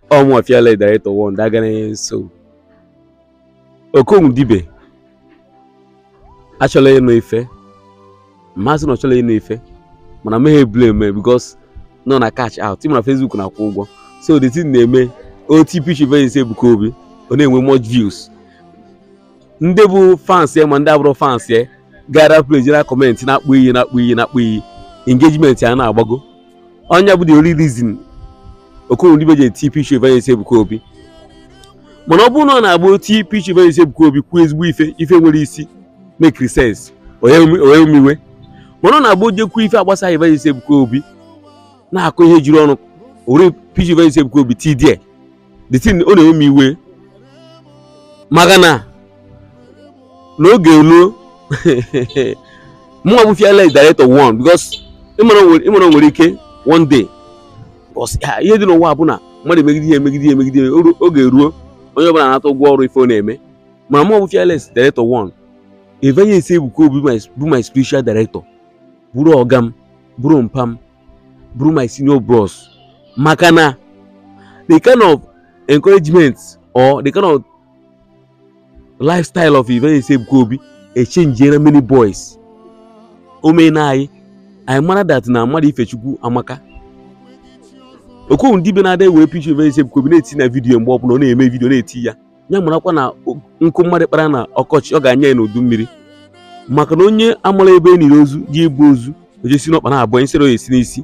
ọmụ fiala director one dagana nso okonwu dibe achọla ịnụ ife mmasị na ọ chọla ịnụ ife mana meghe blame because nọ na catch out ịma na facebook na-akwụ ụgwọ so the thing na-eme oti pitch event Ebuka Obi ọ na-enwe much views ndị bụ fans ya ma ndị abụrụ fans ya gara page na kọmentị na-akpụ iyi na-akpụ iyi na-akpụ iyi engagement ya na-agbago onye bụ the only reason Okonwu Dibe ji eti pitch event Ebuka Obi mana ọ bụrụ na ọ na-agba oti pitch event Ebuka Obi kwuo ezigbo ife ife nwere isi make sense onye omiwe mana ọ na-agba ojekwu ife agbasaghị event Ebuka Obi na-akụ ihe jiri ọnụ ore pitch event Ebuka Obi ti die the thing ọ na-enwe m iwe maka na n'oge ruo mụnwa bụ fiala director one because ịmara nwere ike one day because ihe dị n'ụwa bụ na mmadụ emegide ihe emegide ihe emegide ihe oge ruo onye ọbụla na-anata ụgwọ ọrụ ife ọ na-eme mana mụnwa bụ fiala director one Evangelist Ebuka Obi bụ my spiritual director bụrụ ọga m bụrụ mpa m bụrụ my senior bros maka na the kind of encouragement or the kind of lifestyle of Evangelist Ebuka Obi echenjiere many boys o mee na anyị anyị mara that na mmadụ ifechukwu amaka Okonwu Dibe na-ada ewere picha Evangelist Ebuka Obi na-eti na vidiyo mgbe ọbụla ọ na-eme vidiyo na-eti ya ya marakwa na nkụ mmadụ kpara na ọkọchị ọ ga-anya ya n'udu mmiri maka na onye amara ebe e niri ozu ji ebu ozu ojesi n'ọkpa na abụọ nsere esi n'isi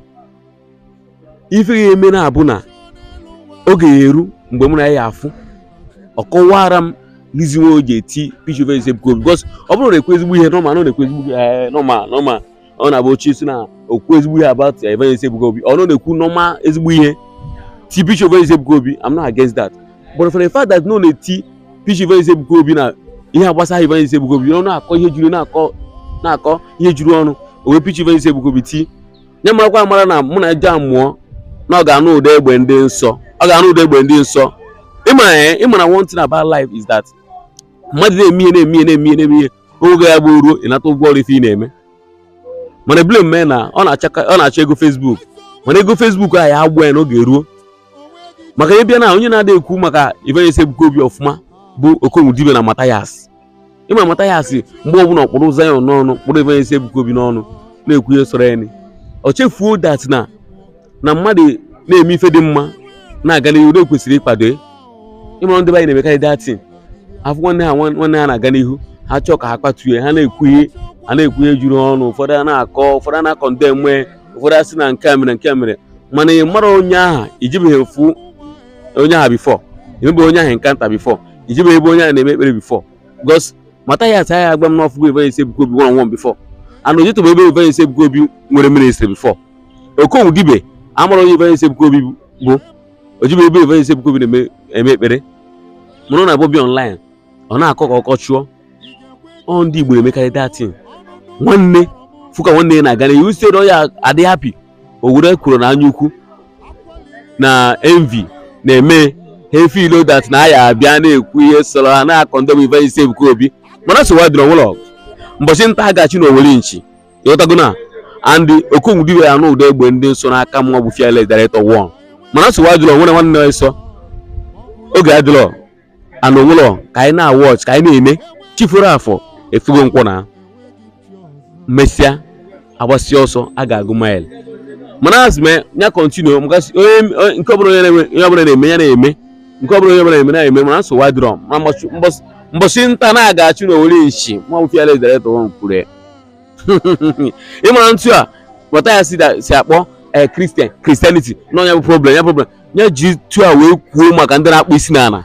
ife ga-eme na-abụ na oge ya eru mgbe mụ na ya afụ ọ kọwara m reason why o ji eti pitch Evangelist Ebuka Obi because ọ bụrụ na ekwu ezigbo ihe nọma na ọ na-ekwu ezigbo ihe nọma nọma ọ na-abụ ochie si na okwu ezigbo ihe about Evangelist Ebuka Obi ọ na-ekwu nọma ezigbo ihe ti pitch Evangelist Ebuka Obi I'm not against that but for the fact that no na-eti pitch Evangelist Ebuka Obi na ihe agbasara Evangelist Ebuka Obi ọ na-akọ ihe juru na-akọ na-akọ ihe juru ọnụ o wee pitch Evangelist Ebuka Obi ti nye marakwa amara na mụ na ja mụọ na ọ ga-anụ ụda egbe ndị nsọ ọ ga-anụ ụda egbe ndị nsọ ịmara one thing about life is that mmadụ na-eme ihe na-eme ihe na-eme ihe na-eme ihe oge ya bụ ruo ịnata ụgwọ ọrụ ife ị na-eme mana blame mee na ọ na-achọ ego Facebook mana ego Facebook ahụ ya agbụ ya n'oge ruo maka ihe bịa na onye na-ada ekwu maka Evangelist Ebuka Obi ọfụma bụ Okonwu Dibe na Mathias ịma Mathias mgbe ọbụla ọkpụrụ Zion n'ọnụ kpụrụ Evangelist Ebuka Obi n'ọnụ na-ekwu ihe sọrọ ya ọ chefuo dat na na mmadụ na-eme ife dị mma na-aga n'ihu na ekwesịrị ịkwado ịmara ndị be anyị na-emekarị datin afọ nwanne ha nwanne ha na-aga n'ihu ha chọọ ka ha kpatue ha na-ekwu ihe ha na-ekwu ihe juru ọnụ ụfọdụ a na-akọ ụfọdụ a na-akọ nde mgbe ụfọdụ asị na nke a mere nke a mere mana ị mara onye aha ijibeghị efu onye aha bifọ emebe onye ahụ nkanta bifọ ijibeghị ebe onye ahụ na-eme ekpere bifọ gos mata ya asa ya agba m n'ọfụgo Evangelist Ebuka Obi one on one bifọ ana ojetụbụ ebe Evangelist Ebuka Obi nwere ministry bifọ Okonwu Dibe amara onye Evangelist Ebuka Obi bụ ojibe ebe Evangelist Ebuka Obi na-eme ekpere mana ọ na-abụ bi online ọ na-akọ ka ọkọ chụọ ọ ndị Igbo na-emekarị datin nwanne fụka nwanne ya na-aga n'ihu site ya adị hapi o were kwuru na anya ukwu na envy na-eme hefilo dat na aya abịa na-ekwu ihe sọrọ ha na-akọ ndọbụ Evangelist Ebuka Obi mana sowa dịrọ nwụlọ mbọchị nta agachi na owere nchi ịghọtago na andị Okonwu Dibe ya anụ ụda egbe ndị nso n'aka mụnwa bụ fearless director one mana sowa dịrọ nwere nwanne ya nsọ oge adịrọ ana onwụlọ ka anyị na-awọch ka anyị na-eme chifuru afọ efugo nkwọ na mesịa agbasịa ọsọ a ga-agụ mail mana azụ mee ya kọntinu mgasị onye nke ọbụla onye ọbụla na-eme ya na-eme nke ọbụla onye ọbụla na-eme na-eme mana nsogbu adịrọ mbọsị nta na-agachi na owere nchi ma ọ fiala director one kwuru ya ịmara ntụ a mata ya si akpọ ee kristian kristianity na ọnya bụ problem ya problem ya ji tu a wee kwuo maka ndị na-akpụ isi n'ala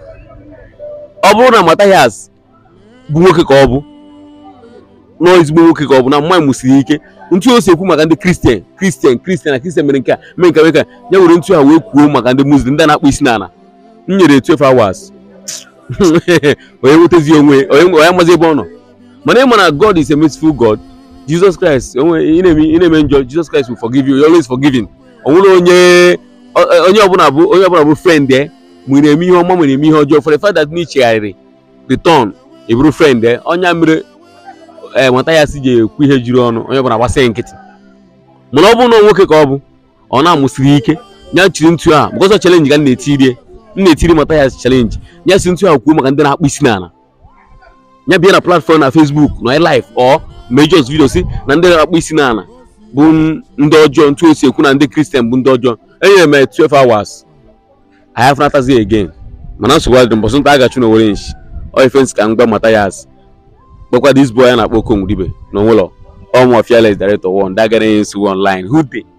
ọ bụrụ na Mathias bụ nwoke ka ọ bụ nọọ ezigbo nwoke ka ọ bụ na mma mụsiri ike ntụ o si ekwu maka ndị kristian kristian kristian na kristian mere nke a mee nke nwoke ya were ntụ a wee kwuo maka ndị muslim ndị na-akpụ isi n'ala m nyere 12 hours onye nwetazi onwe onye amazi ebe ọ nọ mana ị ma na God is a merciful God Jesus Christ ị na-eme njọ Jesus Christ will forgive you always forgiving ọ nwere onye onye ọbụla bụ onye ọbụla bụ friend ya ma ị na-eme ihe ọma ma na-eme ihe ọjọọ for the fact that n'ichegharịrị return eburu friend ya ọnya mere ee nwata ya si ji ekwu ihe juru ọnụ onye ọbụla gbasịghị nkịtị mana ọ bụrụ na nwoke ka ọ bụ ọ na-amụsiri ike ya chiri ntu a because of challenge ka m na-etiri m na-etiri Mathias challenge ya si ntu a kwuo maka ndị na-akpụ isi n'ala ya bịa na platform na Facebook na live or majors video si na ndị na-akpụ isi n'ala bụ ndị ọjọọ ntu esi ekwu na ndị kristian bụ ndị ọjọọ enyere m 12 hours I have not again mana nsogbu adịrị mbọsị nta a gachu na owere nshi ọ ife nsị ka m gba Mathias kpọkwa this boy a na-akpọ Okongwudibe na onwụlọ ọmụ fearless director one dagara nsogbu online who dey